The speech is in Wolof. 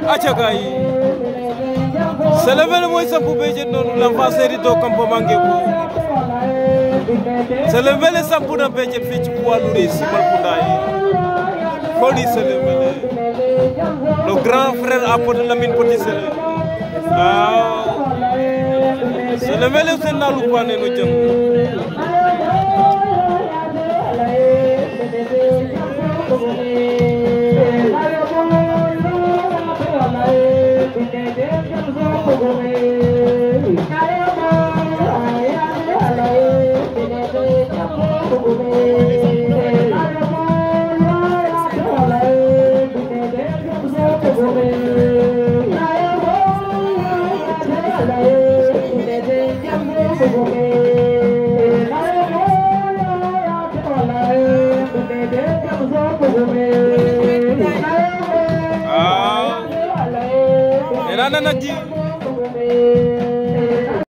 acca gaay Sélébélé mooy sampu béjjén noonu l'enfant séri do campement Ngébu Sélébélé sampu na béjjén fii ci poids lourd yi si Malkounda yi Foli Sélébélé le grand frère à Pod Lamine Petit Sélé waaw Sélébélé sen na lu paane no jëm waaw nee naa na nag ji